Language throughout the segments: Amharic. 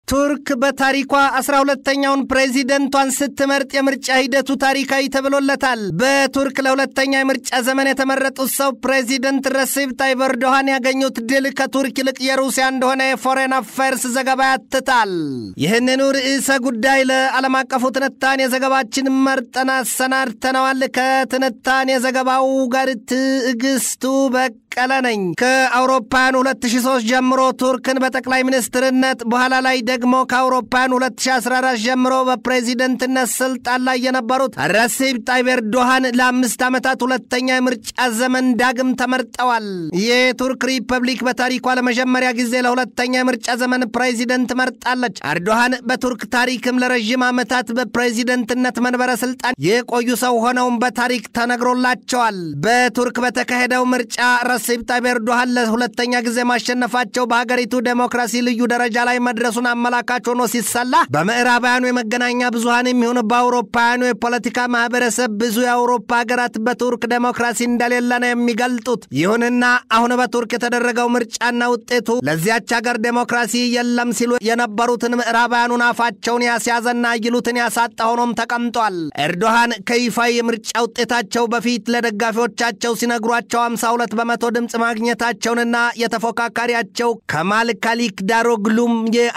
ቱርክ በታሪኳ አስራ ሁለተኛውን ፕሬዚደንቷን ስትመርጥ የምርጫ ሂደቱ ታሪካዊ ተብሎለታል። በቱርክ ለሁለተኛ የምርጫ ዘመን የተመረጡት ሰው ፕሬዚደንት ረሲብ ታይብ ኤርዶሃን ያገኙት ድል ከቱርክ ይልቅ የሩሲያ እንደሆነ የፎሬን አፌርስ ዘገባ ያትታል። ይህንኑ ርዕሰ ጉዳይ ለዓለም አቀፉ ትንታኔ ዘገባችን መርጠን አሰናድተነዋል። ከትንታኔ ዘገባው ጋር ትዕግስቱ በቀለ ነኝ። ከአውሮፓውያኑ 2003 ጀምሮ ቱርክን በጠቅላይ ሚኒስትርነት በኋላ ላይ ደግሞ ከአውሮፓውያኑ 2014 ጀምሮ በፕሬዚደንትነት ስልጣን ላይ የነበሩት ረሲብ ጣይብ ኤርዶሃን ለአምስት ዓመታት ሁለተኛ የምርጫ ዘመን ዳግም ተመርጠዋል። የቱርክ ሪፐብሊክ በታሪኳ ለመጀመሪያ ጊዜ ለሁለተኛ የምርጫ ዘመን ፕሬዚደንት መርጣለች። ኤርዶሃን በቱርክ ታሪክም ለረዥም ዓመታት በፕሬዚደንትነት መንበረ ስልጣን የቆዩ ሰው ሆነውም በታሪክ ተነግሮላቸዋል። በቱርክ በተካሄደው ምርጫ ረሲብ ጣይብ ኤርዶሃን ለሁለተኛ ጊዜ ማሸነፋቸው በሀገሪቱ ዴሞክራሲ ልዩ ደረጃ ላይ መድረሱን አመላካች ሆኖ ሲሰላ በምዕራባውያኑ የመገናኛ ብዙሃን የሚሆን በአውሮፓውያኑ የፖለቲካ ማህበረሰብ ብዙ የአውሮፓ ሀገራት በቱርክ ዴሞክራሲ እንደሌለ ነው የሚገልጡት። ይሁንና አሁን በቱርክ የተደረገው ምርጫና ውጤቱ ለዚያች ሀገር ዴሞክራሲ የለም ሲሉ የነበሩትን ምዕራባውያኑን አፋቸውን ያስያዘና ይሉትን ያሳጣ ሆኖም ተቀምጧል። ኤርዶሃን ከይፋዊ የምርጫ ውጤታቸው በፊት ለደጋፊዎቻቸው ሲነግሯቸው 52 በመቶ ድምፅ ማግኘታቸውንና የተፎካካሪያቸው ከማል ካሊክ ዳሮግሉም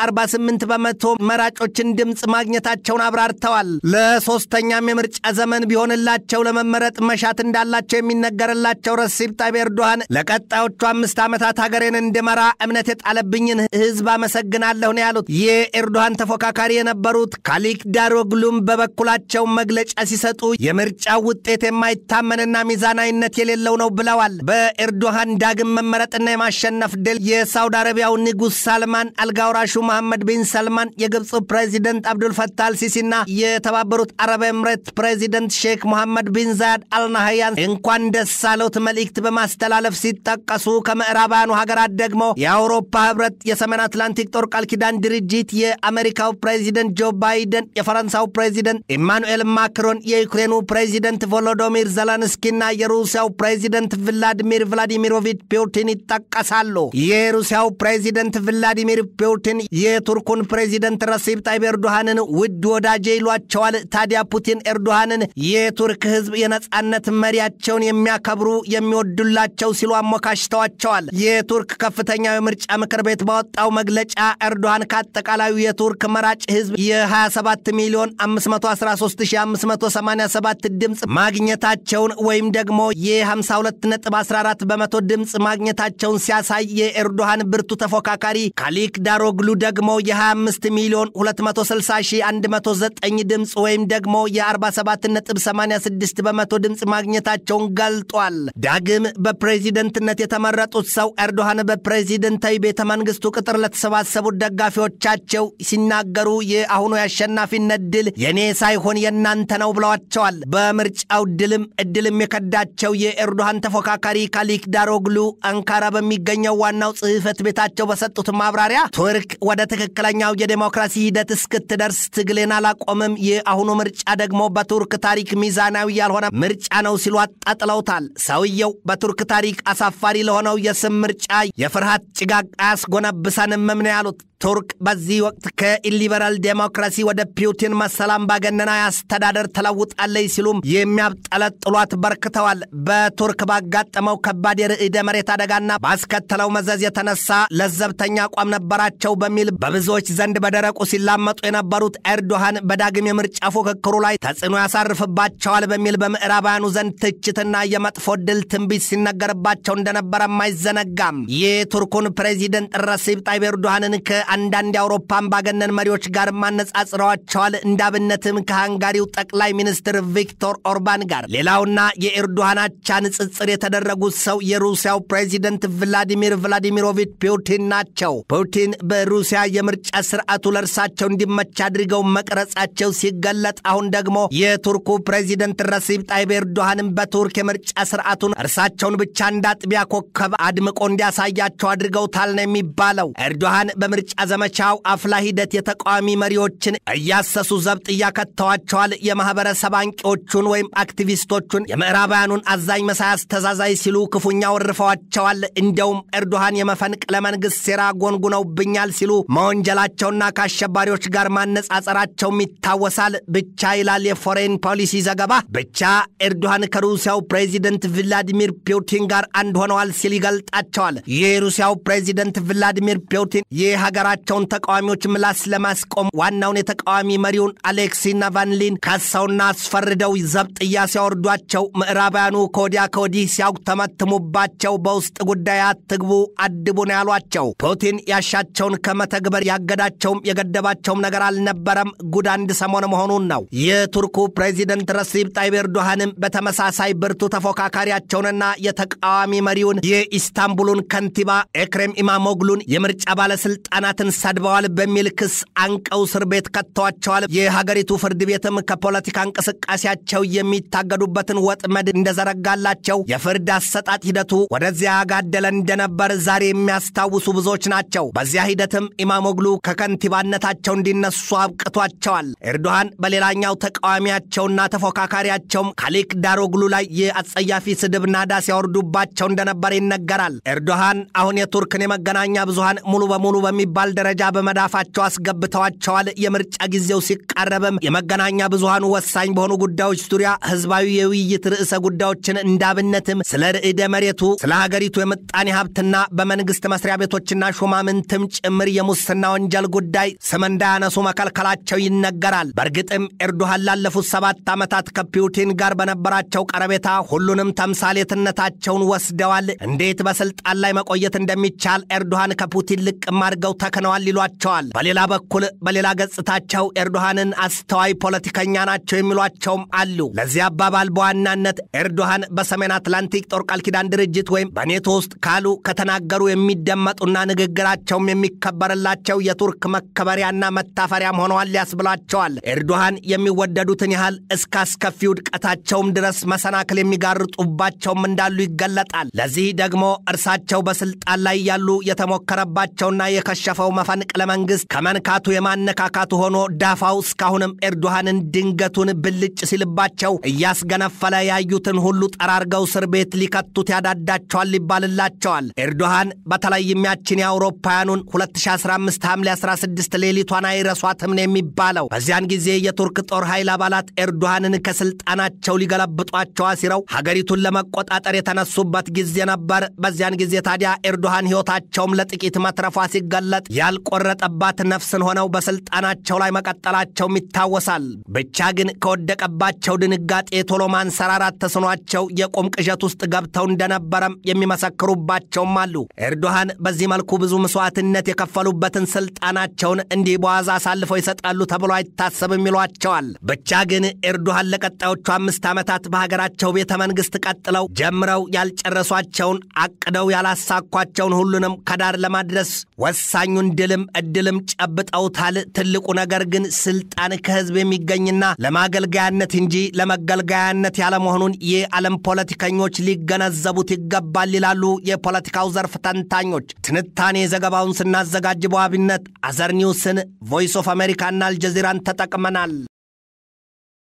የ48 በመቶ መራጮችን ድምፅ ማግኘታቸውን አብራርተዋል። ለሶስተኛም የምርጫ ዘመን ቢሆንላቸው ለመመረጥ መሻት እንዳላቸው የሚነገርላቸው ረሲብ ጣይብ ኤርዶሃን ለቀጣዮቹ አምስት ዓመታት ሀገሬን እንድመራ እምነት የጣለብኝን ሕዝብ አመሰግናለሁ ነው ያሉት። የኤርዶሃን ተፎካካሪ የነበሩት ካሊክ ዳሮግሉም በበኩላቸው መግለጫ ሲሰጡ የምርጫው ውጤት የማይታመንና ሚዛናዊነት የሌለው ነው ብለዋል። በኤርዶሃን ዳግም መመረጥና የማሸነፍ ድል የሳውዲ አረቢያው ንጉሥ ሳልማን አልጋውራሹ መሐመድ ቢን ሰልማን፣ የግብፁ ፕሬዚደንት አብዱልፈታህ አልሲሲና የተባበሩት አረብ ኤምሬት ፕሬዚደንት ሼክ ሙሐመድ ቢን ዛያድ አልናህያን እንኳን ደስ አለዎት መልእክት በማስተላለፍ ሲጠቀሱ ከምዕራባውያኑ ሀገራት ደግሞ የአውሮፓ ህብረት፣ የሰሜን አትላንቲክ ጦር ቃል ኪዳን ድርጅት፣ የአሜሪካው ፕሬዚደንት ጆ ባይደን፣ የፈረንሳዩ ፕሬዚደንት ኢማኑኤል ማክሮን፣ የዩክሬኑ ፕሬዚደንት ቮሎዶሚር ዘለንስኪና የሩሲያው ፕሬዚደንት ቭላዲሚር ቭላዲሚሮቪች ፑቲን ይጠቀሳሉ። የሩሲያው ፕሬዚደንት ቭላዲሚር ፑቲን የቱርኩን ፕሬዚደንት ረሲብ ጣይብ ኤርዶሃንን ውድ ወዳጄ ይሏቸዋል። ታዲያ ፑቲን ኤርዶሃንን የቱርክ ህዝብ የነጻነት መሪያቸውን የሚያከብሩ የሚወዱላቸው ሲሉ አሞካሽተዋቸዋል። የቱርክ ከፍተኛው የምርጫ ምክር ቤት ባወጣው መግለጫ ኤርዶሃን ከአጠቃላዩ የቱርክ መራጭ ህዝብ የ27 ሚሊዮን 513587 ድምፅ ማግኘታቸውን ወይም ደግሞ የ52.14 በመቶ ድምፅ ማግኘታቸውን ሲያሳይ የኤርዶሃን ብርቱ ተፎካካሪ ካሊክ ዳሮግሉ ደግሞ የ25 ሚሊዮን 260109 ድምፅ ወይም ደግሞ የ47.86 በመቶ ድምፅ ማግኘታቸውን ገልጧል። ዳግም በፕሬዚደንትነት የተመረጡት ሰው ኤርዶሃን በፕሬዚደንታዊ ቤተ መንግስቱ ቅጥር ለተሰባሰቡት ደጋፊዎቻቸው ሲናገሩ የአሁኑ የአሸናፊነት ድል የእኔ ሳይሆን የእናንተ ነው ብለዋቸዋል። በምርጫው ድልም እድልም የከዳቸው የኤርዶሃን ተፎካካሪ ካሊክ ዳሮግሉ አንካራ በሚገኘው ዋናው ጽሕፈት ቤታቸው በሰጡት ማብራሪያ ቱርክ ወደ ትክክለኛው የዴሞክራሲ ሂደት እስክትደርስ ትግሌን አላቆምም፣ የአሁኑ ምርጫ ደግሞ በቱርክ ታሪክ ሚዛናዊ ያልሆነ ምርጫ ነው ሲሉ አጣጥለውታል። ሰውየው በቱርክ ታሪክ አሳፋሪ ለሆነው የስም ምርጫ የፍርሃት ጭጋግ አያስጎነብሰንም ነው ያሉት። ቱርክ በዚህ ወቅት ከኢሊበራል ዴሞክራሲ ወደ ፑቲን መሰል አምባገነናዊ አስተዳደር ተለውጣለች ሲሉም የሚያብጠለጥሏት በርክተዋል። በቱርክ ባጋጠመው ከባድ የርዕደ መሬት አደጋና ባስከተለው መዘዝ የተነሳ ለዘብተኛ አቋም ነበራቸው በሚል በብዙዎች ዘንድ በደረቁ ሲላመጡ የነበሩት ኤርዶሃን በዳግም የምርጫ ፉክክሩ ላይ ተጽዕኖ ያሳርፍባቸዋል በሚል በምዕራባውያኑ ዘንድ ትችትና የመጥፎ ድል ትንቢት ሲነገርባቸው እንደነበረም አይዘነጋም። የቱርኩን ፕሬዚደንት ረሲብ ጣይብ ኤርዶሃንን ከአንዳንድ የአውሮፓ አምባገነን መሪዎች ጋር ማነጻጽረዋቸዋል። እንዳብነትም ከሃንጋሪው ጠቅላይ ሚኒስትር ቪክቶር ኦርባን ጋር። ሌላውና የኤርዶሃን አቻ ንጽጽር የተደረጉት ሰው የሩሲያው ፕሬዚደንት ቭላዲሚር ቭላዲሚሮቪች ፑቲን ናቸው። ፑቲን በሩሲያ የምርጫ ስርዓቱ ለእርሳቸው እንዲመች አድርገው መቅረጻቸው ሲገለጥ፣ አሁን ደግሞ የቱርኩ ፕሬዚደንት ረሲብ ጣይብ ኤርዶሃንም በቱርክ የምርጫ ስርዓቱን እርሳቸውን ብቻ እንዳጥቢያ ኮከብ አድምቆ እንዲያሳያቸው አድርገውታል ነው የሚባለው። ኤርዶሃን በምርጫ ዘመቻው አፍላ ሂደት የተቃዋሚ መሪዎችን እያሰሱ ዘብጥ እያከተዋቸዋል። የማህበረሰብ አንቂዎቹን ወይም አክቲቪስቶቹን የምዕራባውያኑን አዛኝ መሳይ አስተዛዛይ ሲሉ ክፉኛ ወርፈዋቸዋል። እንደውም ኤርዶሃን የመፈንቅለ መንግሥት ሴራ ጎንጉነውብኛል ሲሉ መወንጀላቸውና ከአሸባሪዎች ጋር ማነጻጸራቸውም ይታወሳል። ብቻ ይላል የፎሬን ፖሊሲ ዘገባ፣ ብቻ ኤርዶሃን ከሩሲያው ፕሬዚደንት ቭላዲሚር ፑቲን ጋር አንድ ሆነዋል ሲል ይገልጣቸዋል። የሩሲያው ፕሬዚደንት ቭላዲሚር ፑቲን የሀገራቸውን ተቃዋሚዎች ምላስ ለማስቆም ዋናውን የተቃዋሚ መሪውን አሌክሲ ናቫልኒን ከሰውና አስፈርደው ዘብጥያ ሲያወርዷቸው ምዕራባውያኑ ከወዲያ ከወዲህ ሲያጉተመትሙባቸው በውስጥ ጉዳይ አትግቡ አድቡ ነው ያሏቸው። ፑቲን ያሻቸውን ከመተግበር ያገዳቸውም የገደባቸውም ነገር አልነበረም። ጉድ አንድ ሰሞን መሆኑን ነው። የቱርኩ ፕሬዚደንት ረሲብ ጣይብ ኤርዶሃንም በተመሳሳይ ብርቱ ተፎካካሪያቸውንና የተቃዋሚ መሪውን የኢስታንቡሉን ከንቲባ ኤክሬም ኢማሞግሉን የምርጫ ባለስልጣናትን ሰድበዋል በሚል ክስ አንቀው እስር ቤት ከተዋቸዋል። የሀገሪቱ ፍርድ ቤትም ከፖለቲካ እንቅስቃሴያቸው የሚታገዱበትን ወጥመድ እንደዘረጋላቸው የፍርድ አሰጣጥ ሂደቱ ወደዚያ ያጋደለ እንደነበር ዛሬ የሚያስታውሱ ብዙዎች ናቸው። በዚያ ሂደትም ኢማሞግሉ ከከንቲባነታቸው እንዲነሱ አብቅቷቸዋል። ኤርዶሃን በሌላኛው ተቃዋሚያቸውና ተፎካካሪያቸውም ካሊክ ዳሮግሉ ላይ የአጸያፊ ስድብ ናዳ ሲያወርዱባቸው እንደነበር ይነገራል። ኤርዶሃን አሁን የቱርክን የመገናኛ ብዙሃን ሙሉ በሙሉ በሚባል ደረጃ በመዳፋቸው አስገብተዋቸዋል። የምርጫ ጊዜው ሲቃረብም የመገናኛ ብዙሃኑ ወሳኝ በሆኑ ጉዳዮች ዙሪያ ህዝባዊ የውይይት ርዕሰ ጉዳዮችን እንዳብነትም ስለ ርዕደ መሬቱ፣ ስለ ሀገሪቱ የምጣኔ ሀብትና በመንግስት መስሪያ ቤቶችና ሹማምንትም ጭምር የሙስና ወንጀል ጉዳይ ስም እንዳያነሱ መከልከላቸው ይነገራል። በእርግጥም ኤርዶሃን ላለፉት ሰባት ዓመታት ከፑቲን ጋር በነበራቸው ቀረቤታ ሁሉንም ተምሳሌትነታቸውን ወስደዋል። እንዴት በስልጣን ላይ መቆየት እንደሚቻል ኤርዶሃን ከፑቲን ልቅም አድርገው ተክነዋል ይሏቸዋል። በሌላ በኩል በሌላ ገጽታቸው ኤርዶሃንን አስተዋይ ፖለቲከኛ ናቸው የሚሏቸውም አሉ። ለዚህ አባባል በዋናነት ኤርዶሃን በሰሜን አትላንቲክ ጦር ቃል ኪዳን ድርጅት ወይም በኔቶ ውስጥ ካሉ ከተናገሩ የሚደመጡና ንግግራቸውም የሚከበርላቸው የቱርክ መከበሪያና መታፈሪያም ሆነዋል ያስብላቸዋል። ኤርዶሃን የሚወደዱትን ያህል እስከ አስከፊ ውድቀታቸውም ድረስ መሰናክል የሚጋርጡባቸውም እንዳሉ ይገለጣል። ለዚህ ደግሞ እርሳቸው በስልጣን ላይ ያሉ የተሞከረባቸውና የከሸፈው መፈንቅለ መንግስት ከመንካቱ የማነካካቱ ሆኖ ዳፋው እስካሁንም ኤርዶሃንን ድንገቱን ብልጭ ሲልባቸው እያስገነፈለ ያዩትን ሁሉ ጠራርገው እስር ቤት ሊከቱት ያዳዳቸዋል ይባልላቸዋል። ኤርዶሃን በተለይም ያችን የአውሮፓውያኑን 2015 ሐምሌ 16 ሌሊቷን አይረሷትም ነው የሚባለው። በዚያን ጊዜ የቱርክ ጦር ኃይል አባላት ኤርዶሃንን ከስልጣናቸው ሊገለብጧቸው አሲረው ሀገሪቱን ለመቆጣጠር የተነሱበት ጊዜ ነበር። በዚያን ጊዜ ታዲያ ኤርዶሃን ሕይወታቸውም ለጥቂት መትረፏ ሲገለጥ ያልቆረጠባት ነፍስን ሆነው በስልጣናቸው ላይ መቀጠላቸውም ይታወሳል። ብቻ ግን ከወደቀባቸው ድንጋጤ ቶሎ ማንሰራራት ተስኗቸው የቁም ቅዠት ውስጥ ገብተው እንደነበረም የሚመሰክሩባቸውም አሉ። ኤርዶሃን በዚህ መልኩ ብዙ መስዋዕትነት የከፈሉበትን ስልጣናቸውን እንዲህ በዋዛ አሳልፈው ይሰጣሉ ተብሎ አይታሰብም ይሏቸዋል። ብቻ ግን ኤርዶሃን ለቀጣዮቹ አምስት ዓመታት በሀገራቸው ቤተ መንግሥት ቀጥለው ጀምረው ያልጨረሷቸውን አቅደው ያላሳኳቸውን ሁሉንም ከዳር ለማድረስ ወሳኙን ድልም እድልም ጨብጠውታል። ትልቁ ነገር ግን ስልጣን ከህዝብ የሚገኝና ለማገልገያነት እንጂ ለመገልገያነት ያለመሆኑን የዓለም ፖለቲከኞች ሊገነዘቡት ይገባል ይላሉ የፖለቲካው ዘርፍ ተንታኞች። ትንታኔ ዘገባውን ስናዘጋጅ በዋቢነት አዘር ኒውስን፣ ቮይስ ኦፍ አሜሪካና አልጀዚራን ተጠቅመናል።